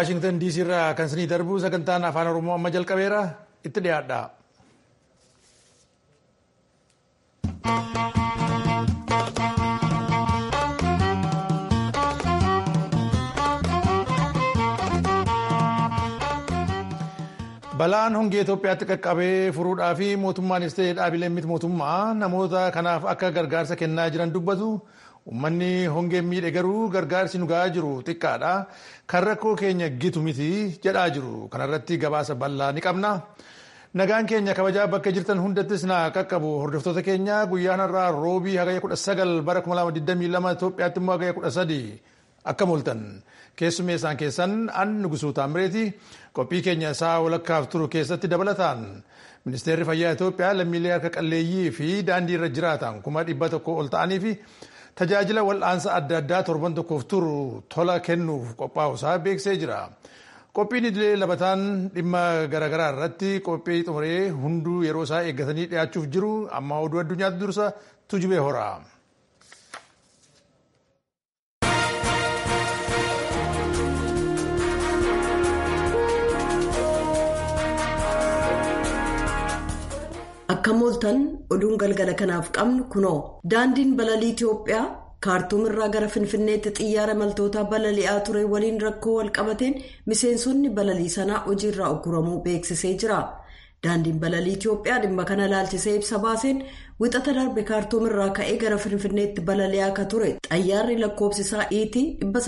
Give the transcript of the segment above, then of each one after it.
Waashingtan diisii irraa kan isinii darbu sagantaan afaan oromoo amma jalqabeera itti dhiyaadha. Balaan hongee Itoophiyaatti qaqqabee furuudhaa fi mootummaanis ta'ee dhaabileen miti mootummaa namoota kanaaf akka gargaarsa kennaa jiran dubbatu. Uummanni hongeen miidhe garuu gargaarsi nu gahaa jiru xiqqaadha. Kan rakkoo keenya gitu miti jedhaa jiru. Kanarratti gabaasa bal'aa ni qabna. Nagaan keenya kabajaa bakka jirtan hundattis na qaqqabu hordoftoota keenya guyyaan har'aa roobii hagaya 19 bara 2022 Itoophiyaatti immoo hagaya 13 akka mooltan. Keessumeessaan keessan an nugusuu taamireeti qophii keenya isaa walakkaaf turu keessatti dabalataan ministeerri fayyaa Itoophiyaa lammiilee harka qalleeyyii fi daandii irra jiraatan kuma dhibba tokko ol ta'anii fi tajaajila wal'aansa adda addaa torban tokkoof turu tola kennuuf qophaa'usaa beeksisee jira. Qophiin idilee labataan dhimma garaagaraa irratti qophii xumuree hunduu yeroo isaa eeggatanii dhiyaachuuf jiru amma oduu addunyaatti dursa tujubee hora. Akka mooltan oduun galgala kanaaf qabnu kunoo daandiin balalii Itoophiyaa kaartuum irraa gara finfinneetti xiyyaara imaltoota balali'aa ture waliin rakkoo walqabateen miseensonni balalii sanaa hojiirraa ogguramuu beeksisee jira. Daandiin balalii Itoophiyaa dhimma kana laalchisee ibsa baaseen wixata darbe kaartuum irraa ka'ee gara finfinneetti balali'aa akka ture xayyaarri lakkoofsisaa iitii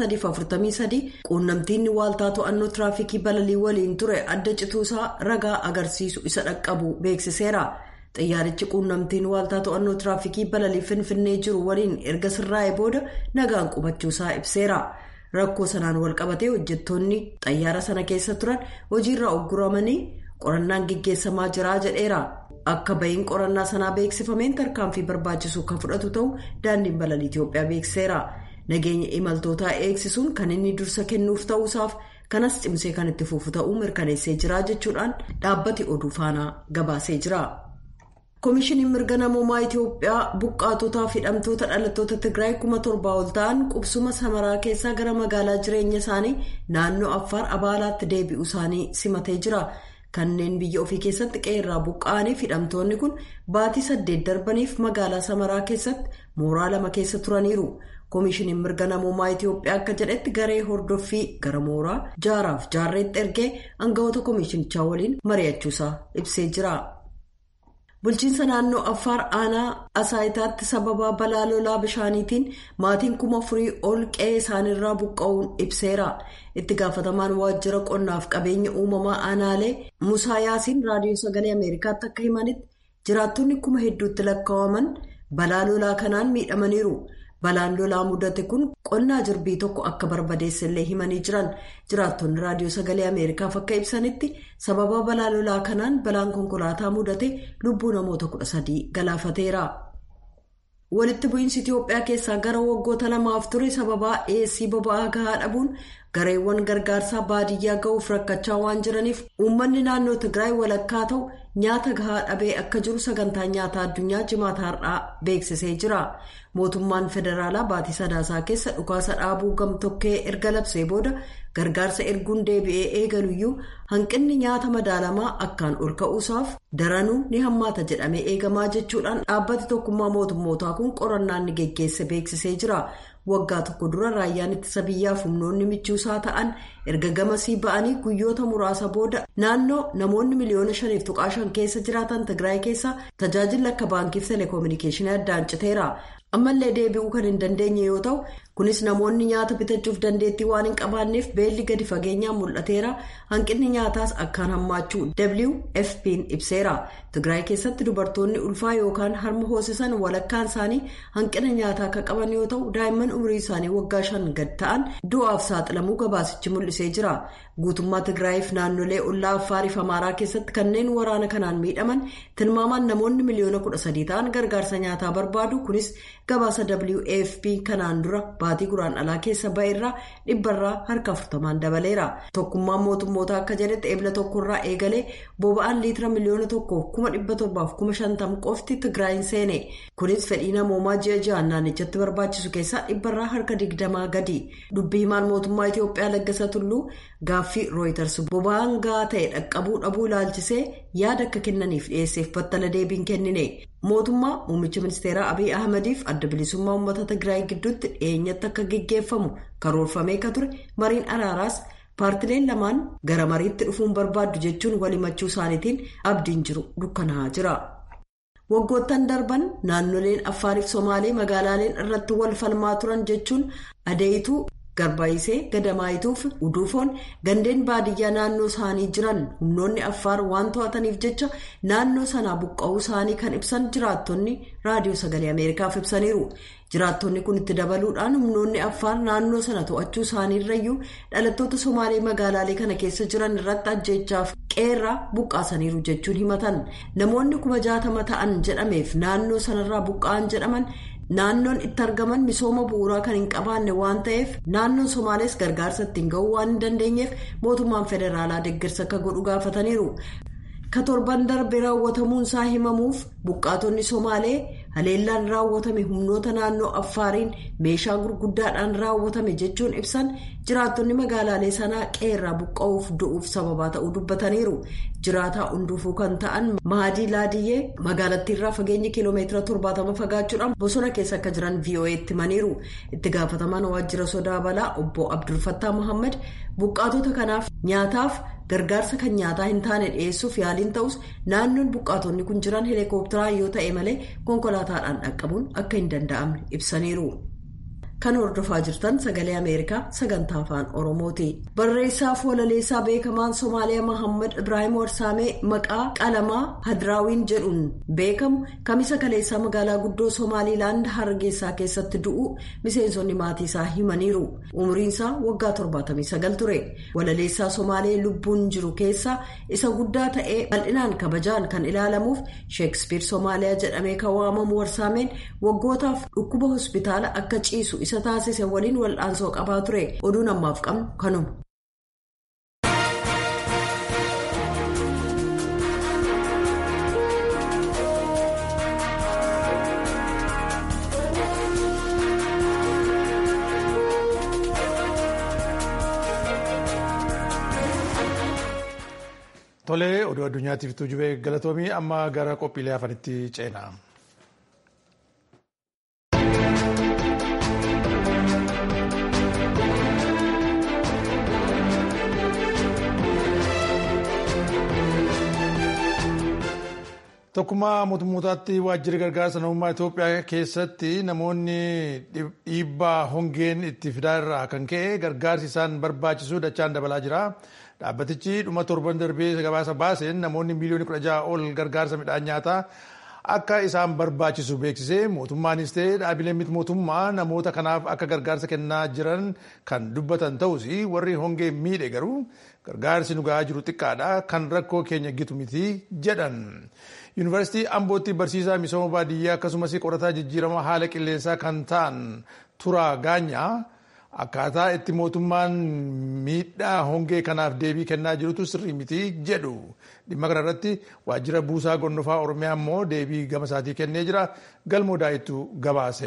343 quunnamtiin waaltaa to'annoo tiraafikii balalii waliin ture adda cituusaa ragaa agarsiisu isa dhaqqabu beeksiseera. xiyyaarichi quunnamtiin waaltaa to'annoo tiraafikii balalii finfinnee jiru waliin erga sirraa'ee booda nagaan qubachuusaa ibseera rakkoo sanaan walqabatee hojjettoonni xayyaara sana keessa turan hojiirra ogguramanii qorannaan gaggeessamaa jiraa jedheera akka ba'iin qorannaa sanaa beeksifameen tarkaanfii barbaachisu kan fudhatu ta'u daandiin balalii itiyoophiyaa beeksiseera nageenya imaltootaa eegsisuun kan inni dursa kennuuf ta'uusaaf kanas cimsee kan itti fufu ta'uu mirkaneessee jira jechuudhaan dhaabbati oduu faanaa gabaasee jira. koomishiniin mirga namoomaa itiyoophiyaa buqqaatotaa fi hidhamtoota dhalattoota tigraay kuma torbaa ol ta'an qubsuma samaraa keessaa gara magaalaa jireenya isaanii naannoo affaar abaalaatti deebi'u isaanii simatee jira kanneen biyya ofii keessatti qeerraa buqqa'anii fi hidhamtoonni kun baatii saddeet darbaniif magaalaa samaraa keessatti mooraa lama keessa turaniiru koomishiniin mirga namoomaa itiyoophiyaa akka jedhetti garee hordoffii gara mooraa jaaraaf jaarreetti ergee aangawoota koomishinichaa waliin mari'achuusaa ibsee jira. bulchiinsa naannoo affaar aanaa asaayitaatti sababa balaa lolaa bishaaniitiin maatiin kuma afurii ol qe'ee isaaniirraa buqqa'uun ibseera itti gaafatamaan waajjira qonnaaf qabeenya uumamaa aanaalee musaa yaasiin raadiyoo sagalee ameerikaatti akka himanitti jiraattonni kuma hedduutti lakkaa'aman balaa lolaa kanaan miidhamaniiru. balaan lolaa mudate kun qonnaa jirbii tokko akka barbadeessellee himanii jiran jiraattonni raadiyoo sagalee ameerikaaf akka ibsanitti sababa balaa lolaa kanaan balaan konkolaataa mudate lubbuu namoota kudha sadii galaafateera. walitti bu'iinsi itiyoophiyaa keessaa gara waggoota lamaaf ture sababaa dhiyeessii boba'aa gahaa dhabuun gareewwan gargaarsaa baadiyyaa ga'uuf rakkachaa waan jiraniif uummanni naannoo tigraay walakkaa ta'u nyaata gahaa dhabee akka jiru sagantaa nyaataa addunyaa jimaata har'aa beeksisee jira mootummaan federaalaa baatii sadaasaa keessa dhukaasa dhaabuu gamtokkee erga labsee booda gargaarsa erguun deebi'ee eegaluyyuu hanqinni nyaata madaalamaa akkaan ol ka'uusaaf daranuu ni hammaata jedhamee eegamaa jechuudhaan dhaabbati tokkummaa mootummootaa kun qorannaan ni geggeesse beeksisee jira. waggaa tokko dura raayyaan ittisa biyyaaf humnoonni michuusaa ta'an erga gamasii ba'anii guyyoota muraasa booda naannoo namoonni miliyoona shaniif tuqaa shan keessa jiraatan tigraay keessa tajaajilli akka baankiif teleekoominikeeshinii addaan citeera ammallee deebi'uu kan hin dandeenye yoo ta'u kunis namoonni nyaata bitachuuf dandeettii waan hin qabaanneef beelli gadi fageenyaan mul'ateera hanqinni nyaataas akkaan hammaachuu wfp'n ibseera tigraay keessatti dubartoonni ulfaa yookaan harma hoosisan walakkaan isaanii hanqina nyaataa akka qaban yoo ta'u daa'imman umrii isaanii waggaa shan gad ta'an du'aaf saaxilamuu gabaasichi mul'isee jira guutummaa tigraayiif naannolee ollaa affaariif amaaraa keessatti kanneen waraana kanaan miidhaman tilmaamaan namoonni miliyoona kudha sadii ta'an gargaarsa nyaataa barbaadu kunis gabaasa wafp kanaan dura baatii guraandhalaa keessa ba'e irraa dhibbarraa harka afurtamaan dabaleera tokkummaan mootummootaa akka jedhetti eebila tokkorraa eegalee boba'aan liitira miliyoona tokkoof kuma dhibba torbaaf kuma shantam qofti tigraayin seene kunis fedhii namoomaa ji'a ji'aan naannichatti barbaachisu keessaa dhibbarraa harka digdamaa gadi dubbii himaan mootummaa itiyoophiyaa laggasa tulluu gaaffii rooyiters boba'aan gahaa ta'e dhaqqabuu dhabuu ilaalchisee yaada akka kennaniif dhiyeesseef battala deebiin kennine mootummaa muummicha ministeeraa abiy ahmadiif adda bilisummaa uummata tigraay gidduutti dhiyeenyatti akka geggeeffamu karoorfamee ka ture mariin araaraas paartileen lamaan gara mariitti dhufuun barbaaddu jechuun walimachuu isaaniitiin abdiin jiru dukkanaa'aa jira. waggoottan darban naannoleen affaariif somaalee magaalaaleen irratti wal falmaa turan jechuun adeeyituu garbaayisee gadamaayituuf uduufoon gandeen baadiyyaa naannoo isaanii jiran humnoonni affaar waan to'ataniif jecha naannoo sanaa buqqa'uu isaanii kan ibsan jiraattonni raadiyoo sagalee ameerikaaf ibsaniiru jiraattonni kun itti dabaluudhaan humnoonni affaar naannoo sana to'achuu isaaniirrayyuu dhalattoota somaalee magaalaalee kana keessa jiran irratti ajjeechaaf qeerraa buqqaasaniiru jechuun himatan namoonni kuma jaatama ta'an jedhameef naannoo sanarraa buqqa'an jedhaman. naannoon itti argaman misooma bu'uuraa kan hin qabaanne waan ta'eef naannoon somaalees gargaarsa ittiin ga'uu waan hin dandeenyeef mootummaan federaalaa deeggarsa akka godhu gaafataniiru ka torban darbe raawwatamuun isaa himamuuf buqqaatonni somaalee haleellaan raawwatame humnoota naannoo affaariin meeshaa gurguddaadhaan raawwatame jechuun ibsan jiraattonni magaalaalee sanaa qeerraa buqqa'uuf du'uuf sababaa ta'uu dubbataniiru jiraataa hunduufuu kan ta'an mahadii laadiyyee magaalattiirraa fageenyi kiiloomeetira torbaatama fagaachuudhaan bosona keessa akka jiran vo'eetti himaniiru itti gaafatamaan waajjira sodaa balaa obbo abdulfattaa mohaammed buqqaatota kanaaf nyaataaf gargaarsa kan nyaataa hin taane dhiyeessuuf yaaliin ta'us naannoon buqqaatonni kun jiran heelikoopteraan yoo ta'e malee konkolaataadhaan dhaqqabuun akka hin danda'amne ibsaniiru. kan hordofaa jirtan sagalee ameerikaa sagantaa afaan oromooti barreessaaf walaleessaa beekamaan somaaliyaa mohaammed ibraahim warsaamee maqaa qalamaa hadraawiin jedhuun beekamu kamisa kaleessaa magaalaa guddoo somaaliilaand hargeysaa keessatti du'u miseensonni maatii isaa himaniiru umriinsaa waggaa 79 ture walaleessaa somaalee lubbuun jiru keessaa isa guddaa ta'ee bal'inaan kabajaan kan ilaalamuuf sheekspiir somaaliyaa jedhamee kan waamamu warsaameen waggootaaf dhukkuba hospitaala akka ciisu isa taasise waliin wal'aansoo qabaa ture oduun ammaaf qabnu kanuma. Tolee, oduu addunyaatiif tuujubee galatoomii amma gara qophiilee afanitti ceena. Tokkummaa mootummootaatti waajjirri gargaarsa namummaa Itoophiyaa keessatti namoonni dhiibbaa hongeen itti fidaa irraa kan ka'e gargaarsi isaan barbaachisu dachaan dabalaa jira. Dhaabbatichi dhuma torban darbee gabaasa baaseen namoonni miiliyoona kudha jaha ol gargaarsa midhaan nyaataa akka isaan barbaachisu beeksisee mootummaanis ta'e dhaabileen miti mootummaa namoota kanaaf akka gargaarsa kennaa jiran kan dubbatan ta'us warri hongee miidhe garuu gargaarsi nu gahaa jiru xiqqaadha kan rakkoo keenya gitu miti jedhan. yuunivarsiitii ambootti barsiisaa misooma baadiyyaa akkasumas qorataa jijjiirama haala qilleensaa kan ta'an turaa gaanyaa akkaataa itti mootummaan miidhaa hongee kanaaf deebii kennaa jirutu sirrii miti jedhu dhimma kana irratti waajjira buusaa gonnofaa oromiyaa immoo deebii gama isaatii kennee jira galmoo daa'ittu gabaase.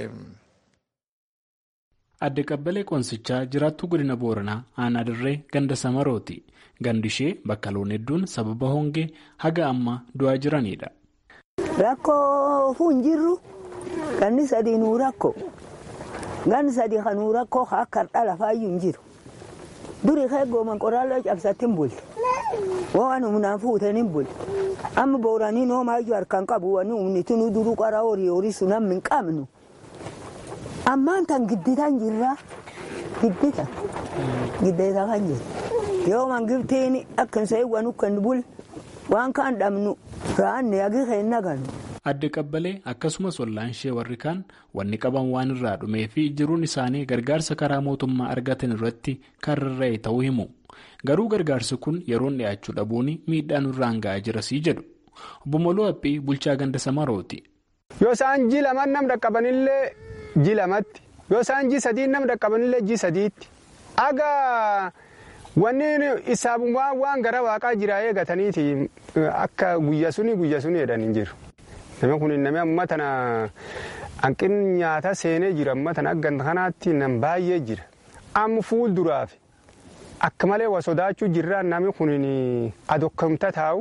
adde qabbalee qoonsichaa jiraattuu godina booranaa aanaa dirree ganda samarooti gandi ishee bakka loon hedduun sababa hongee haga amma du'aa jiranidha. rakkoo fuun jirru ganni sadii nuu rakko ganni sadii kan nuu rakkoo akka har'a lafaayyuu hin jiru durii keeggooman qoraallee cabsatti hin bulte waan humnaan fuuteen hin bulte amma booranii noomaayyuu harkaan qabu wanni humniti nu duruu qara horii horii sun amma hin qabnu. ammaan tan gidditan jirra giddita giddeeta kan jiru yoo mangiftiin akkan seewwan ukkan bul waan kan dhabnu raanne agi keenna ganu. adde qabbalee akkasumas wallaan ishee warri kaan wanni qaban waan irraa dhumee fi jiruun isaanii gargaarsa karaa mootummaa argatan irratti kan rarra'e ta'uu himu garuu gargaarsi kun yeroon dhiyaachuu dhabuun miidhaan irraan ga'aa jirasii jedhu obbo Moloo Haphii bulchaa ganda Samarooti. yoo isaan ji lamaan nam dhaqqabanillee ji lamatti yoo isaan ji sadii nama dhaqqabanillee ji sadiitti aga wanni isaabummaan waan gara waaqaa jira eegataniiti akka guyya suni guyya suni jedhan hin jiru. Namni kun namni amma tana hanqinni nyaata seenee jira amma tana akka kanaatti nam baay'ee jira. Amma fuulduraaf akka malee wa sodaachuu jirra namni kun adokkamta taa'u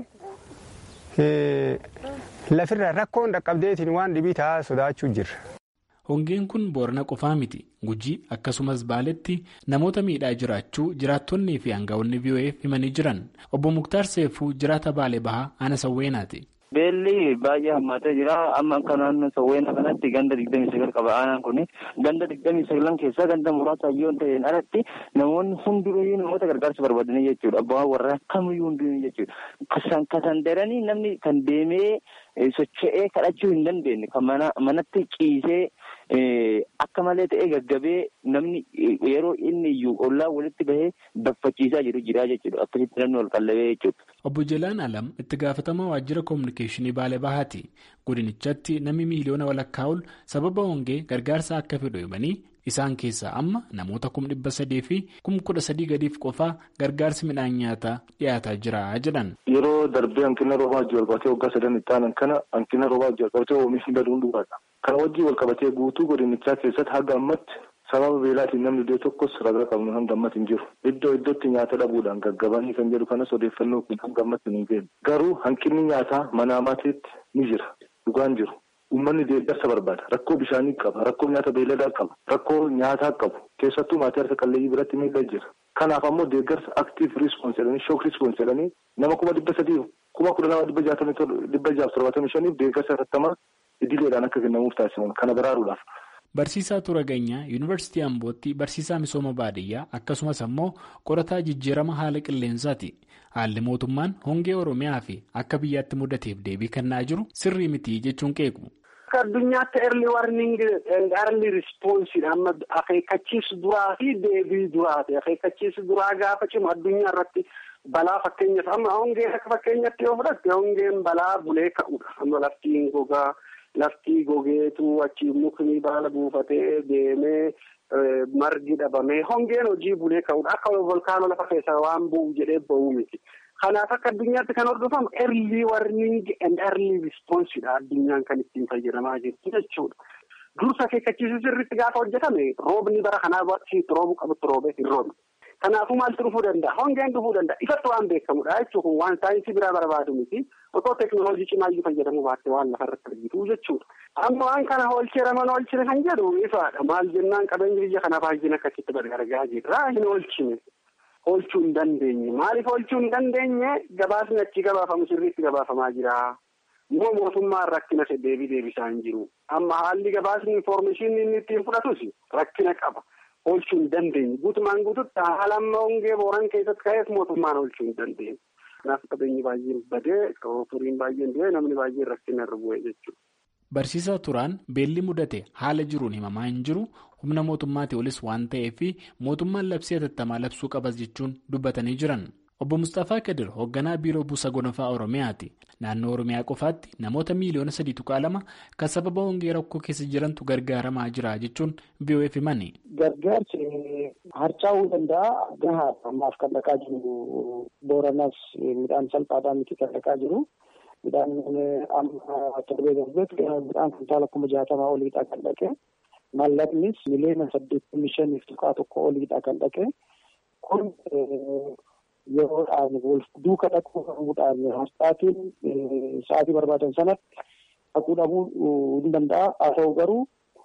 lafirra rakkoon dhaqqabdeetiin waan dhibii taa'aa sodaachuu jirra. Hongeen kun boorana qofaa miti. Gujii akkasumas baaletti namoota miidhaa jiraachuu jiraattonnii fi aangawoonni VOA'f himanii jiran. Obbo Muktaar Seeffuu jiraata Baalee Bahaa Ana Sawweenaati. Beelli baay'ee hammaatee jira. Amma akka naannoo Sawweena kanatti ganda digdamii sagal qaba. Aanaan kun ganda digdamii sagalan keessaa ganda muraasa yoo ta'een alatti namoonni hundinuyyuu namoota gargaarsa barbaadanii jechuudha. Abbaa warraa kamiyyuu hundinuu jechuudha. Kasan kasandaranii namni kan deemee socho'ee kadhachuu hin dandeenye kan manatti ciisee akka malee ta'ee gaggabee namni yeroo inni iyyuu ollaa walitti bahee baffachiisaa jiru jira jechuudha. Akkasitti namni wal qallabee jechuudha. Obbo Jalaan Alam itti gaafatamaa waajjira koominikeeshinii Baalee Bahaati. Godinichatti namni miiliyoona walakkaa ol sababa hongee gargaarsa akka fedhu himanii isaan keessaa amma namoota kum dhibba sadii fi kum kudha sadii gadiif qofaa gargaarsi midhaan nyaataa dhiyaataa jira jedhan. Yeroo darbee hanqina roobaa wajjin wal qabatee waggaa sadan itti aanan kana hanqina roobaa wajjin wal qabatee oomishni baduun dhugaadha. Kana wajjin wal qabatee guutuu godinichaa keessatti haga ammatti sababa beelaatiin namni iddoo tokkos ragaa qabnu hanga ammatti hin jiru. Iddoo iddootti nyaata dhabuudhaan gaggabanii kan jedhu kanas odeeffannoo kun hanga ammatti hin geenye. Garuu hanqinni nyaataa mana amaatiitti ni jira. Dhugaan jiru. Uummanni deeggarsa barbaada. Rakkoo bishaanii qaba. Rakkoo nyaata beelladaa qaba. Rakkoo nyaataa qabu. Keessattuu maatii harka qalleeyyii biratti miidhaa jira. Kanaaf ammoo deeggarsa aktiiv riispoons jedhanii shook riispoons jedhanii nama kuma dhibba sadii kuma kudha lama dhibba jaatamii dhibba jaaf torbatamii shaniif deeggarsa hatattamaa idileedhaan akka kennamuuf taasifaman kana baraaruudhaaf. Barsiisaa Turaganyaa Yuunivarsiitii Ambootti barsiisaa misooma baadiyyaa akkasumas ammoo qorataa jijjiirama haala qilleensaati. Haalli mootummaan hongee Oromiyaa fi akka biyyaatti mudateef deebii kennaa jiru sirrii miti jechuun qeequ. Akka addunyaatti early warning early response amma akeekkachiisu duraa fi deebii duraati. Akeekkachiisu duraa gaafa cimu addunyaa irratti balaa fakkeenyaaf amma hongeen akka fakkeenyatti yoo fudhatte hongeen balaa bulee ka'udha. Amma laftiin gogaa. Lafti gogeetu achi mukni baala buufatee deemee margi dhabamee hongeen hojii bulee ka'udha. Akka volkaanoo lafa keessaa waan bu'u jedhee ba'uu miti. Kanaaf akka addunyaatti kan hordofamu early warning and early response dha addunyaan kan ittiin fayyadamaa jirtu jechuudha. Dursa akeekkachiisuu sirriitti gaafa hojjetame roobni bara kanaa roobuu qabutti roobee hin roobne. Kanaafuu maaltu dhufuu danda'a? Hongeen dhufuu danda'a. Ifatti waan beekamudha jechuun waan saayinsii biraa barbaadu miti. Otoo teekinooloojii cimaayyuu fayyadamuu baatte waan lafarratti argitu jechuudha. Amma waan kana oolchee mana oolchine kan jedhu ifaadha. Maal jennaan qabeenyi biyya kana baay'een akkasitti gargaaraa jirra. Hin oolchine. Oolchuu hin dandeenye. Maaliif oolchuu hin dandeenye? Gabaasni achi gabaafamu sirriitti gabaafamaa jira. Moo mootummaan rakkina deebii deebisaa hin jiru. Amma haalli gabaasni infoormeeshinii inni ittiin fudhatus rakkina qaba. Oolchuu hin dandeenye. Guutumaan guututti haala amma hongee booran keessatti ka'eef mootummaan oolchuu hin dandeenye. Kanaaf qabeenyi baay'een badee furiin baay'een du'e namni baay'een rakkina irra bu'e jechuudha. Barsiisaa turaan beelli mudate haala jiruun himamaa hin jiru humna mootummaatii olis waan ta'eef mootummaan labsii hatattamaa labsuu qabas jechuun dubbatanii jiran. Obbo Mustaphaa Kadir hoogganaa biiroo buusa gonofaa Oromiyaati. Naannoo Oromiyaa qofaatti namoota miiliyoona sadii tuqaa lama kan sababa hongee rakkoo keessa jirantu gargaaramaa jira jechuun VOA'f himani. Gargaarsi harcaa'uu danda'a gahaadha. Ammaaf kan dhaqaa jiru Booranaas midhaan salphaadhaan miti kan dhaqaa jiru. Midhaan amma torbee darbeetti midhaan kuntaala kuma jaatamaa oliidha kan dhaqe. Mallaqnis miliyoona saddeettamii shaniif tuqaa tokko oliidha kan dhaqe. Kun yeroodhaan wal duuka dhaquu dhabuudhaan harcaatiin sa'aatii barbaadan sanatti dhaquu dhabuu hin danda'a. Haa ta'u garuu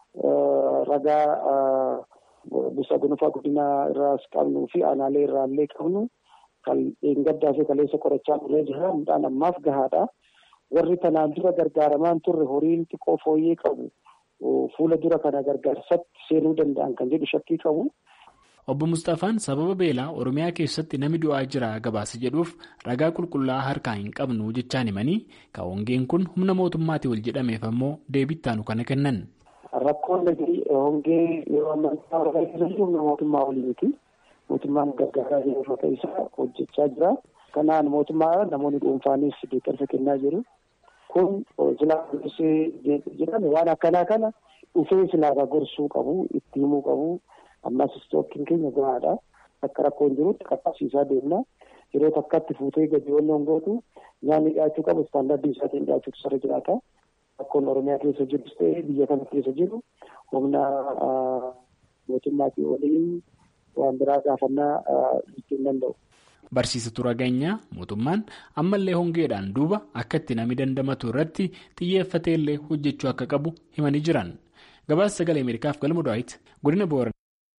ragaa buusa gonofaa godina irraas qabnuu fi aanaalee irraallee qabnu kan gaddaa fi kaleessa qorachaa turree jira. Midhaan ammaaf gahaadha. Warri kanaan dura gargaaramaan turre horiin xiqqoo fooyyee qabu fuula dura kana gargaarsatti seenuu danda'an kan jedhu shakkii qabu. Obbo Mustafaan sababa beelaa Oromiyaa keessatti namni du'aa jira gabaasa jedhuuf ragaa qulqullaa'aa harkaa hin qabnu jechaan himanii kan hongeen kun humna mootummaatii ol jedhameef ammoo deebittaanu kana kennan. Rakkoon hongee yeroo ammaa humna mootummaa olii miti. Mootummaan gargaaraa jiru uffata isaa hojjechaa jira. Kanaan mootummaa namoonni dhuunfaanis deeggarsa kennaa jiru. Kun silaa jiran waan akkanaa kana dhufee silaagaa gorsuu qabu itti himuu qabu ammas istookkiin keenya gahaadha akka rakkoon jirutti qaqqabsiisaa deemna yeroo takkatti fuutee gadi walloon gootu nyaanni dhiyaachuu qabu istaandardii isaatiin dhiyaachuutu sarara jiraata rakkoon oromiyaa keessa jirus ta'ee biyya kana keessa jiru humna mootummaatii waliin waan biraa gaafannaa jechuu hin danda'u. Barsiisa Turageenyaa mootummaan ammallee hongeedhaan duuba akka itti namni dandamatu irratti xiyyeeffatee illee hojjechuu akka qabu himanii jiran. Gabaasa sagalee Ameerikaaf galma Daawit godina Booranaa.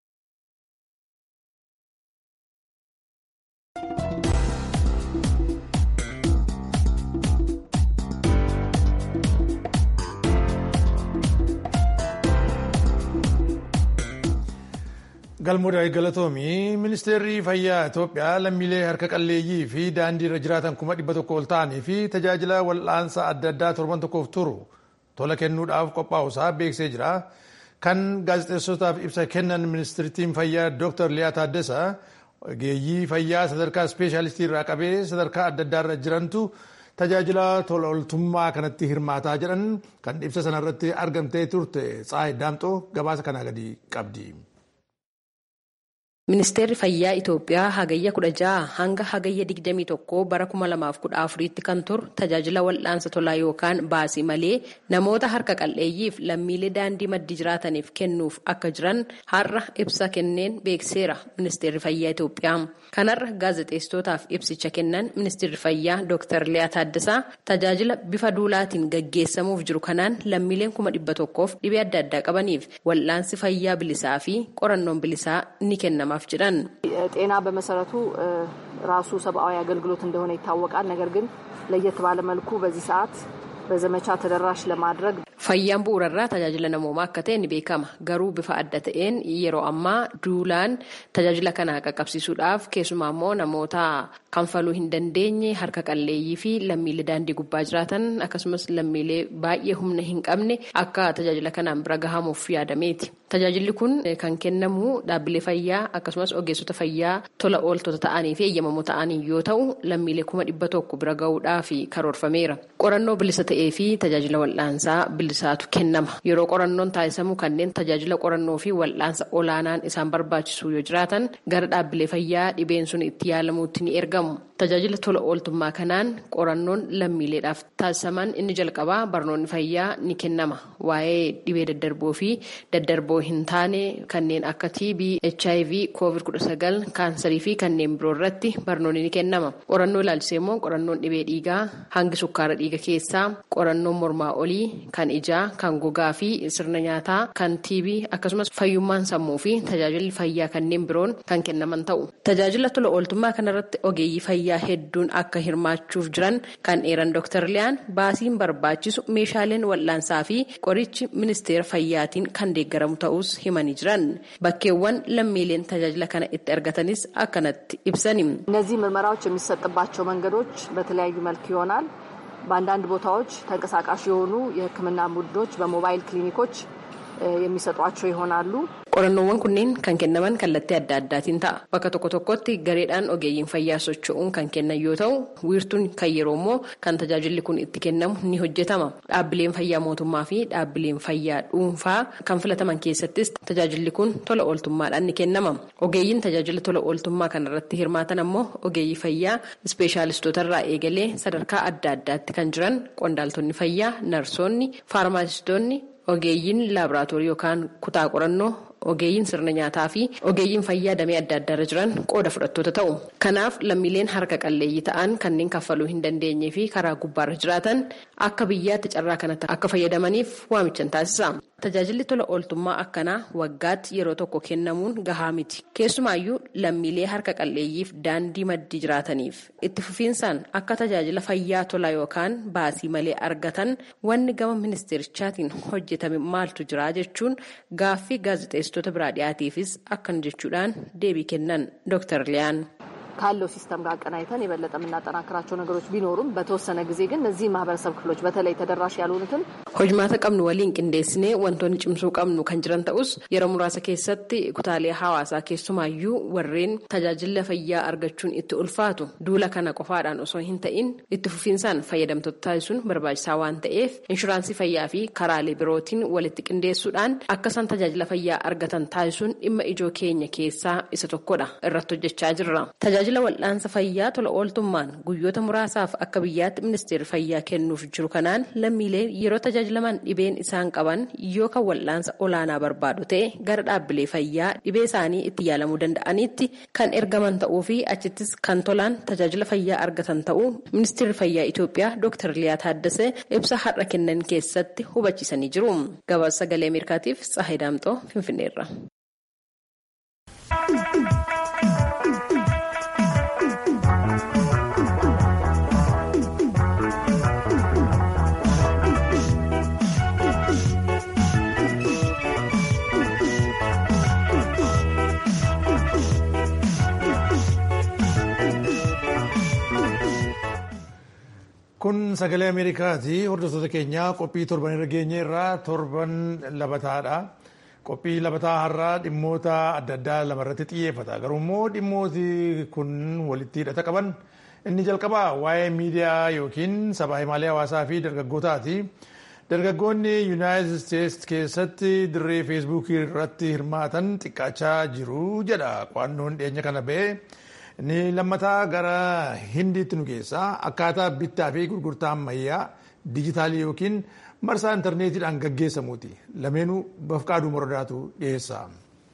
galmoodhaa galatoomii ministeerri fayyaa itoophiyaa lammiilee harka qalleeyyii fi daandii irra jiraatan kuma dhibba tokko ol ta'anii fi tajaajila wal'aansa adda addaa torban tokkoof turu tola kennuudhaaf qophaa'usaa beeksisee jira kan gaazexeessotaaf ibsa kennan ministeertiin fayyaa dr liyaa taaddasa ogeeyyii fayyaa sadarkaa ispeeshaalistii irraa qabee sadarkaa adda addaa irra jirantu tajaajila tola ooltummaa kanatti hirmaataa jedhan kan ibsa sanarratti argamtee turte tsaayii daamxoo gabaasa kanaa gadi qabdi. Ministeerri Fayyaa Itoophiyaa hagayya kudha jaha hanga hagayya digdamii tokko bara kuma lamaaf kudha afuriitti kan turu tajaajila wal'aansa tolaa yookaan baasii malee namoota harka qal'eeyyiif lammiilee daandii maddii jiraataniif kennuuf akka jiran har'a ibsa kenneen beekseera Ministeerri Fayyaa Itoophiyaa. Kanarra gaazexeessitootaaf ibsicha kennan Ministeerri Fayyaa Dr. Liyaa Taaddasaa tajaajila bifa duulaatiin gaggeessamuuf jiru kanaan lammiileen kuma dhibba tokkoof dhibee adda addaa qabaniif wal'aansi fayyaa bilisaa fi qorannoon bilisaa ni kennama. ጤና በመሰረቱ ራሱ ሰብአዊ አገልግሎት እንደሆነ ይታወቃል። ነገር ግን ለየት ባለ መልኩ በዚህ ሰዓት በዘመቻ ተደራሽ ለማድረግ fayyaan bu'uurarraa tajaajila namoomaa akka ta'e ni beekama garuu bifa adda ta'een yeroo ammaa duulaan tajaajila kana qaqqabsiisuudhaaf keessumaa immoo namoota kanfaluu hin dandeenye harka qalleeyyii fi lammiilee daandii gubbaa jiraatan akkasumas lammiilee baay'ee humna hin qabne akka tajaajila kanaan bira gahamuuf yaadameeti. Tajaajilli kun kan kennamu dhaabbilee fayyaa akkasumas ogeessota fayyaa tola ooltota ta'anii fi eeyyamamoo ta'anii yoo ta'u lammiilee kuma dhibba tokko bira gahuudhaaf karoorfameera. Qorannoo bilisa ta'ee fi tajaajila wal'aansaa bilisaatu kennama. Yeroo qorannoon taasisamu kanneen tajaajila qorannoo fi wal'aansa olaanaan isaan barbaachisu yoo jiraatan gara dhaabbilee fayyaa dhibeen sun itti yaalamuutti ni ergamu. Tajaajila tola ooltummaa kanaan qorannoon lammiileedhaaf taasisaman inni jalqabaa barnoonni fayyaa ni kennama. Waa'ee dhibee daddarboo fi daddarboo hin taane kanneen akka TB, HIV, COVID-19, kaansarii fi kanneen biroo irratti barnoonni ni kennama. Qorannoo ilaalchisee immoo qorannoon dhibee dhiigaa, hangi sukkaara dhiiga keessaa, qorannoon mormaa olii, kan ijaa, kan gogaa fi sirna nyaataa, kan TB akkasumas fayyummaan sammuu fi tajaajilli fayyaa kanneen biroon kan kennaman ta'u. Tajaajila tola ooltummaa kanarratti ogeeyyii fayyaa hedduun akka hirmaachuuf jiran kan eeran Dr. Liyaan baasiin barbaachisu meeshaaleen wal'aansaa fi qorichi ministeera fayyaatiin kan deeggaramu ta'us himanii jiran bakkeewwan lammiileen tajaajila kana itti argatanis akkanatti ibsani. እነዚህ ምርመራዎች የሚሰጥባቸው መንገዶች በተለያዩ መልክ ይሆናል። በአንዳንድ ቦታዎች ተንቀሳቃሽ የሆኑ የሕክምና ቡድኖች በሞባይል ክሊኒኮች የሚሰጧቸው ይሆናሉ። qorannoowwan kunneen kan kennaman kallattii adda addaatiin ta'a bakka tokko tokkotti gareedhaan ogeeyyiin fayyaa socho'uun kan kennan yoo ta'u wiirtuun kan yeroo immoo kan tajaajilli kun itti kennamu ni hojjetama dhaabbileen fayyaa mootummaa fi dhaabbileen fayyaa dhuunfaa kan filataman keessattis tajaajilli kun tola ooltummaadhaan ni kennama ogeeyyiin tajaajila tola ooltummaa kanarratti hirmaatan ammoo ogeeyyii fayyaa ispeeshaalistootarraa eegalee sadarkaa adda addaatti kan jiran qondaaltonni fayyaa narsoonni faarmaasistoonni ogeeyyiin laaboraatoorii yookaan kutaa qorannoo ogeeyyiin sirna nyaataa fi ogeeyyiin fayyaa damee adda addaarra jiran qooda fudhattoota ta'u. Kanaaf lammiileen harka qalleeyyii ta'an kanneen kaffaluu hin dandeenye fi karaa gubbaarra jiraatan akka biyyaatti carraa kanatti akka fayyadamaniif waamichan taasisa. Tajaajilli tola ooltummaa akkanaa waggaatti yeroo tokko kennamuun gahaa miti. Keessumaayyuu lammiilee harka qalleeyyiif daandii maddii jiraataniif itti fufiinsaan akka tajaajila fayyaa tolaa yookaan baasii malee argatan wanni gama ministeerichaatiin hojjetame maaltu jira jechuun gaaffii gaazexeessitoota biraa dhiyaatiifis akkan jechuudhaan deebii kennan Dr. Liyaan. ካለው ሲስተም ጋር አቀናይተን የበለጠ የምናጠናክራቸው ነገሮች ቢኖሩም በተወሰነ ጊዜ ግን እነዚህ ማህበረሰብ ክፍሎች በተለይ ተደራሽ ያልሆኑትን hojmaata qabnu waliin qindeessinee wantoonni cimsuu qabnu kan jiran ta'us yeroo muraasa keessatti kutaalee hawaasaa keessumaayyuu warreen tajaajila fayyaa argachuun itti ulfaatu duula kana qofaadhaan osoo hin ta'in itti fufiinsaan fayyadamtoota taasisuun barbaachisaa waan ta'eef inshuraansii fayyaa fi karaalee birootiin walitti qindeessuudhaan akka isaan tajaajila fayyaa argatan taasisuun dhimma ijoo keenya keessaa isa tokkodha irratti hojjechaa jirra. Tajaajila wal'aansa fayyaa tola ooltummaan guyyoota muraasaaf akka biyyaatti ministeerri fayyaa kennuuf jiru kanaan lammiileen yeroo tajaajilaman dhibeen isaan qaban yoo kan wal'aansa olaanaa barbaadu ta'e gara dhaabbilee fayyaa dhibee isaanii itti yaalamuu danda'anitti kan ergaman ta'uu fi achittis kan tolaan tajaajila fayyaa argatan ta'uu ministeerri fayyaa Itoophiyaa Dr. Liyaa Taaddasee ibsa har'a kennan keessatti hubachiisanii jiru. Gabaasa sagalee Ameerikaatiif Tsahayi Daamxoo Finfinneerra. Kun sagalee Ameerikaati. Hordoftoota keenyaa qophii torban irra geenye irraa torban labataadha. Qophii labataa har'aa dhimmoota adda addaa lamarratti xiyyeeffata. Garuu immoo dhimmooti kun walitti hidhata qaban inni jalqabaa waa'ee miidiyaa yookiin sabaa himaalee hawaasaa fi dargaggootaati. Dargaggoonni Yuunaayitid Isteetsi keessatti dirree feesbuukii irratti hirmaatan xiqqaachaa jiru jedha qo'annoon dhiyeenya kana ba'e. Inni lammataa gara hindiitti nu keessaa akkaataa bittaa fi gurgurtaa ammayyaa dijitaalii yookiin marsaa intarneetiidhaan gaggeessamuuti. Lameenuu bafqaaduu mordaatu dhiyeessa.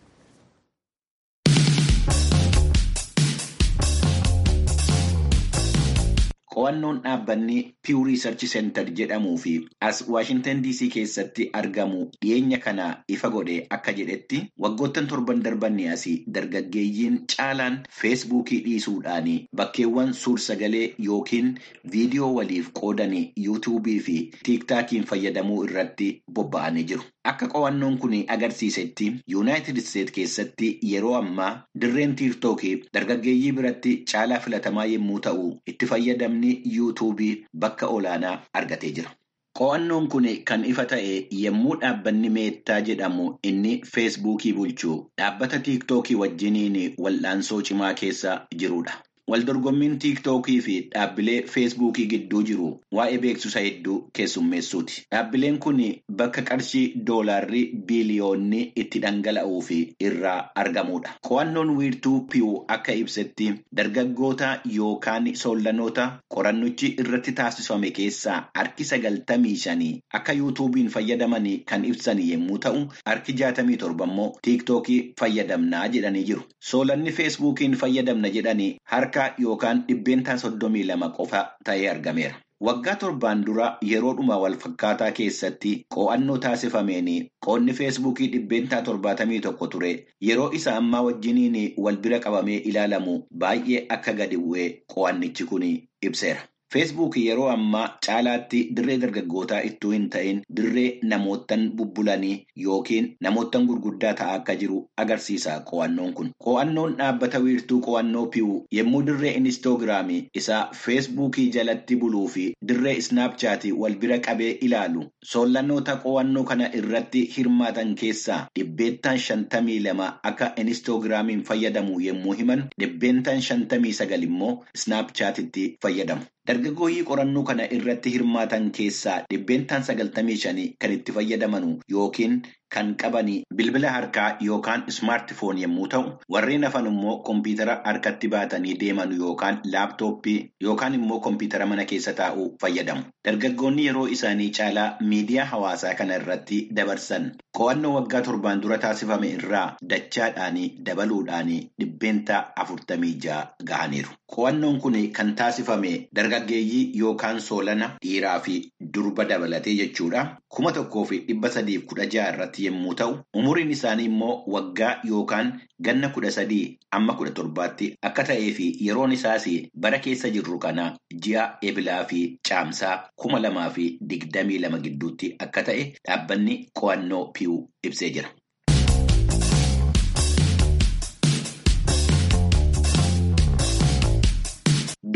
Qo'annoon dhaabbanni Pew Research Center jedhamuu fi as Waashintan DC keessatti argamu dhiyeenya kana ifa godhe akka jedhetti waggoottan torban darbanni asii dargaggeeyyiin caalaan feesbuukii dhiisuudhaan bakkeewwan suur-sagalee yookiin viidiyoo waliif qoodanii yuutuubii fi tiiktaakiin fayyadamuu irratti bobba'anii jiru. Akka qo'annoon kun agarsiisetti Yuunaayitid Isteet keessatti yeroo ammaa dirreen tiiktookii dargaggeeyyii biratti caalaa filatamaa yommuu ta'u itti fayyadamni yuutuubii bakka olaanaa argatee jira. Qo'annoon kun kan ifa ta'e yommuu dhaabbanni meettaa jedhamu inni feesbuukii bulchu dhaabbata tiiktookii wajjiniin wal'aansoo cimaa keessa jirudha. Waldorgommiin tiiktookii fi dhaabbilee feesbuukii gidduu jiru waa'ee beeksisa hedduu keessummeessuuti. Dhaabbileen kun bakka qarshii doolaarrii biiliyoonni itti dhangala'uu fi irraa argamudha. Qo'annoon wiirtuu pi'uu akka ibsetti dargaggoota yookaan sollanoota qorannichi irratti taasifame keessaa harki sagaltamii shanii akka yuutuubiin fayyadaman kan ibsan yommuu ta'u, harki jaatamii torba immoo tiiktookii fayyadamnaa jedhanii jiru. Soolanni feesbuukiin fayyadamna jedhanii harka yookaan dhibbeentaa soddomii lama qofa ta'ee argameera. Waggaa torbaan dura yeroodhuma wal fakkaataa keessatti qo'annoo taasifameen qoonni feesbuukii dhibbeentaa torbaatamii tokko ture yeroo isa ammaa wajjiniin wal bira qabamee ilaalamu baay'ee akka gadi bu'ee qo'annichi kun ibseera. Feesbuukii yeroo ammaa caalaatti dirree dargaggootaa ittuu hin ta'in dirree namoottan bubbulanii yookiin namoottan gurguddaa ta'aa akka jiru agarsiisa qo'annoon kun. Qo'annoon dhaabbata wiirtuu qo'annoo pi'uu yommuu dirree inistoogiraamii isaa feesbuukii jalatti buluu fi dirree isnaapchaatii wal bira qabee ilaalu soollannoota qo'annoo kana irratti hirmaatan keessaa dhibbeentaan shantamii lama akka inistoogiraamiin fayyadamu yommuu himan dhibbeentaan shantamii sagal immoo isnaapchaatitti fayyadamu. Dargaggooyyii qorannoo kana irratti hirmaatan keessaa dhibbeentaan sagaltamii shanii kan itti fayyadaman yookiin kan qaban bilbila harkaa yookaan ismaartifoon yommuu ta'u, warreen hafan immoo kompiitara harkatti baatanii deeman yookaan laaptooppii yookaan immoo kompiitara mana keessa taa'uu fayyadamu. Dargaggoonni yeroo isaanii caalaa miidiyaa hawaasaa kana irratti dabarsan qo'annoo waggaa torbaan dura taasifame irraa dachaadhaan dabaluudhaan dhibbeentaa afurtamii ja'a gahaniiru. Qo'annoon kun kan taasifame dargaggeeyyii yookaan soolana dhiiraa fi durba dabalatee jechuudha. kuma tokkoo fi dhibba sadiif kudha ja'a irratti yommuu ta'u umuriin isaanii immoo waggaa yookaan ganna kudha sadii amma kudha torbaatti akka ta'ee fi yeroon isaas bara keessa jirru kana ji'a ebilaa fi caamsaa kuma lamaa fi digdamii lama gidduutti akka ta'e dhaabbanni qo'annoo pi'uu ibsee jira.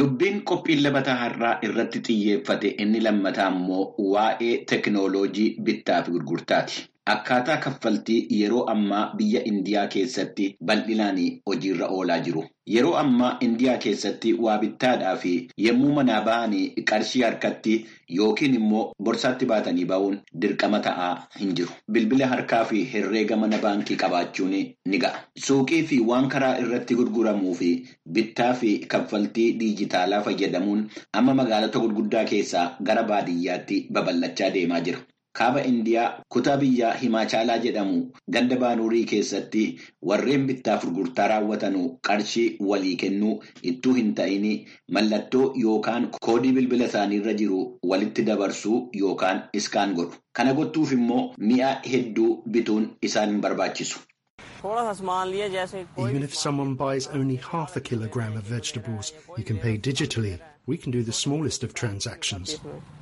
Dubbiin qophiin labataa har'aa irratti xiyyeeffate inni lammataa immoo waa'ee teknooloojii bittaa fi gurgurtaati. Akkaataa kaffaltii yeroo ammaa biyya Indiyaa keessatti bal'inaan hojiirra oolaa jiru. Yeroo ammaa Indiyaa keessatti waa bittaadhaa fi yommuu manaa bahanii qarshii harkatti yookiin immoo borsaatti baatanii ba'uun dirqama ta'aa hin jiru. Bilbila harkaa fi herreega mana baankii qabaachuun ni ga'a. Suuqii fi waan karaa irratti gurguramuu fi bittaa fi kaffaltii diijitaalaa fayyadamuun amma magaalota gurguddaa keessaa gara baadiyyaatti babal'achaa deemaa jira. Kaaba Indiyaa kutaa biyyaa Himaachaalaa jedhamu ganda baanurii keessatti warreen bittaaf gurgurtaa raawwatanu qarshii walii kennuu ittuu hin ta'in mallattoo yookaan koodii bilbila isaaniirra jiru walitti dabarsuu yookaan iskaan godhu. Kana gochuuf immoo mi'a hedduu bituun isaan hin barbaachisu. Even if someone buys only half a kilogram of vegetables, you can pay digitally. We can do the smallest of transactions.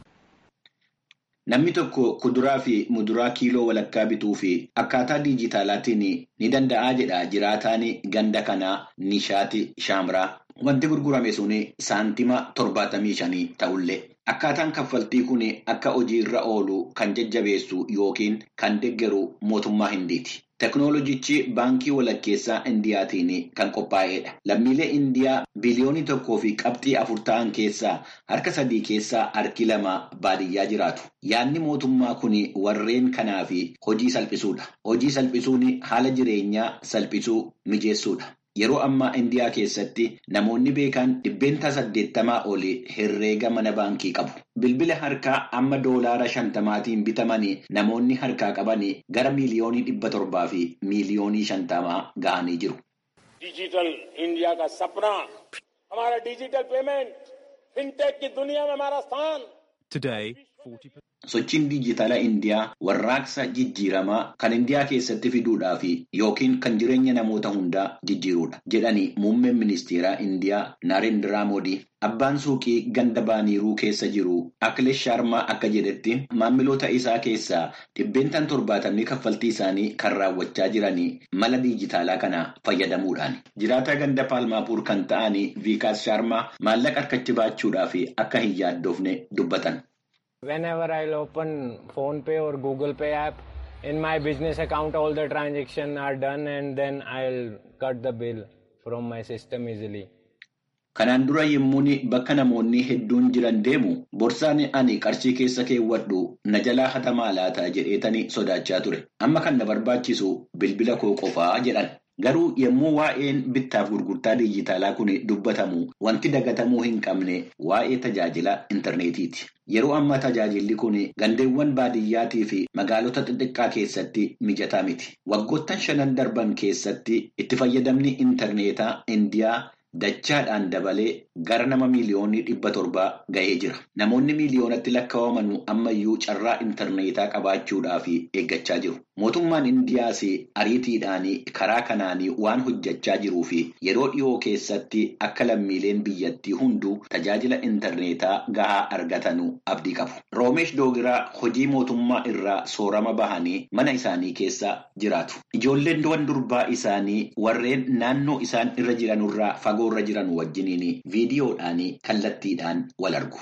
Namni tokko kuduraa fi muduraa kiiloo walakkaa bituu fi akkaataa diijitaalaatiin ni danda'aa jedha jiraataan ganda kanaa Nishaati Shaamraa. Wanti gurgurame sun saantima torbaatamii shanii ta'ullee. Akkaataan kaffaltii kun akka hojiirra oolu kan jajjabeessu yookiin kan deeggaru mootummaa Hindiiti. Teknooloojichi baankii walakkeessaa Indiyaatiin kan qophaa'edha. Lammiilee Indiyaa biliyoonii tokkoo fi qabxii afur ta'an keessaa harka sadii keessaa harki lama baadiyyaa jiraatu. Yaadni mootummaa kun warreen kanaaf hojii salphisuudha. Hojii salphisuun haala jireenyaa salphisuu mijeessuudha. Yeroo ammaa Indiyaa keessatti namoonni beekan dhibbeentaa saddeettamaa olii herreega mana baankii qabu. Bilbila harkaa amma doolaara shantamaatiin bitamanii namoonni harkaa qaban gara miiliyoonii dhibba torbaa fi miiliyoonii shantamaa ga'anii jiru. Digital India का सपना हमारा digital payment fintech की दुनिया में हमारा स्थान Today, Sochiin diijitaalaa Indiyaa warraaqsa jijjiiramaa kan Indiyaa keessatti fiduudhaaf yookiin kan jireenya namoota hundaa jijjiiruudha jedhanii muummeen ministeeraa Indiyaa Naarendiraa Moodii. Abbaan suuqii ganda baaniiruu keessa jiru Akilesh Sharmaa akka jedhetti maamiloota isaa keessaa dhibbeentaan torbaatamni kaffaltii isaanii kan raawwachaa jiranii mala diijitaalaa kana fayyadamuudhaan. Jiraataa ganda Paalmaapuur kan ta'an Viikaas Sharmaa maallaqa harkatti baachuudhaaf akka hin yaaddoofne dubbatan. Whenever I'll open phone pay or google pay app in my business account all the transactions are done and then I'll cut the bill from my system easily. Kanaan dura yemmuun bakka namoonni hedduun jiran deemu borsaan ani qarshii keessa keewwadhu na jalaa hatamaa laata jedheetanii sodaachaa ture. Amma kan na barbaachisu bilbila koo qofaa jedhan. Garuu yommuu waa'een bittaaf gurgurtaa diijitaalaa kun dubbatamu wanti dagatamuu hin qabne waa'ee tajaajila intarneetiiti. Yeroo ammaa tajaajilli kun gandeewwan baadiyyaatii fi magaalota xixiqqaa keessatti mijataa miti. Waggoottan shanan darban keessatti itti fayyadamni intarneetaa Indiyaa dachaadhaan dabalee gara nama miiliyoonii dhibba torbaa ga'ee jira. Namoonni miiliyoonatti lakkaa'aman ammayyuu carraa intarneetaa qabaachuudhaaf eeggachaa jiru. Mootummaan Indiyaas ariitiidhaan karaa kanaan waan hojjechaa jiruu fi yeroo dhiyoo keessatti akka lammiileen biyyattii hunduu tajaajila intarneetaa gahaa argatanu abdii qabu. Roomesh Doogiraa hojii mootummaa irraa soorama bahanii mana isaanii keessa jiraatu. Ijoolleen durbaa isaanii warreen naannoo isaan irra jiranurraa fagoorra jiran wajjiniin viidiyoodhaan kallattiidhaan wal argu.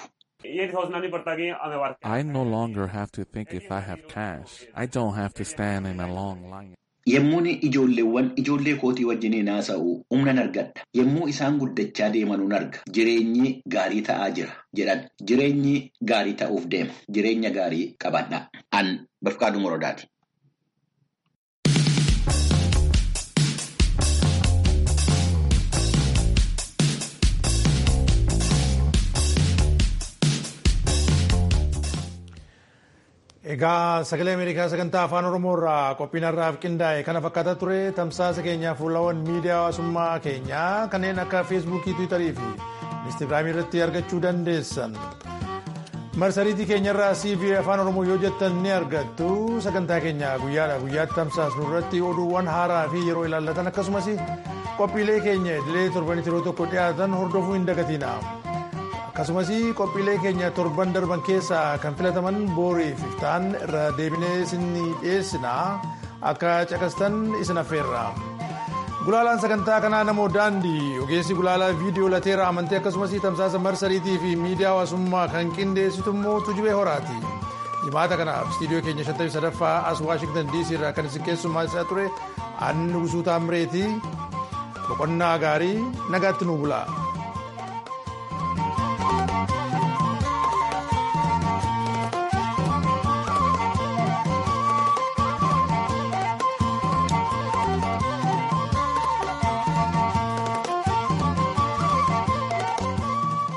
I no longer have to think if I have cash. I don't have to stand in a long line. Yemmuun ijoolleewwan ijoollee kootii wajjiniin haasa'u humnan argadha. Yemmuu isaan guddachaa deemanuun arga. Jireenyi gaarii ta'aa jira jedhan. Jireenyi gaarii ta'uuf deema. Jireenya gaarii qabadha. An Bafqaaduu Morodaati. Egaa sagalee Ameerikaa sagantaa afaan Oromoo irraa qophiin har'aaf qindaa'e kana fakkaata ture tamsaasa keenyaa fuulawwan miidiyaa hawaasummaa keenyaa kanneen akka feesbuukii, tiwiitarii fi inistigraamii irratti argachuu dandeessan. Marsariitii keenyarraa CV afaan Oromoo yoo jettan ni argattu sagantaa keenya guyyaadhaa guyyaatti tamsaasnu irratti oduuwwan haaraa fi yeroo ilaallatan akkasumas qophiilee keenya idilee torbanitti yeroo tokko dhiyaatan hordofuu hin dagatina. akkasumas qophiilee keenya torban darban keessaa kan filataman booriif ta'an irra deebinee isin dhiyeessina akka caqastan isin affeerra Gulaalaan sagantaa kanaa namoo daandii ogeessi gulaalaa viidiyoo lateera amantii akkasumas tamsaasa marsariitii fi miidiyaa hawaasummaa kan qindeessitu immoo tujubee horaati. Jimaata kanaaf istiidiyoo keenya 53ffaa as Waashingtan DC irraa kan isin keessummeessaa ture Anni Gusuu Taamreetii boqonnaa gaarii nagaatti nu bulaa.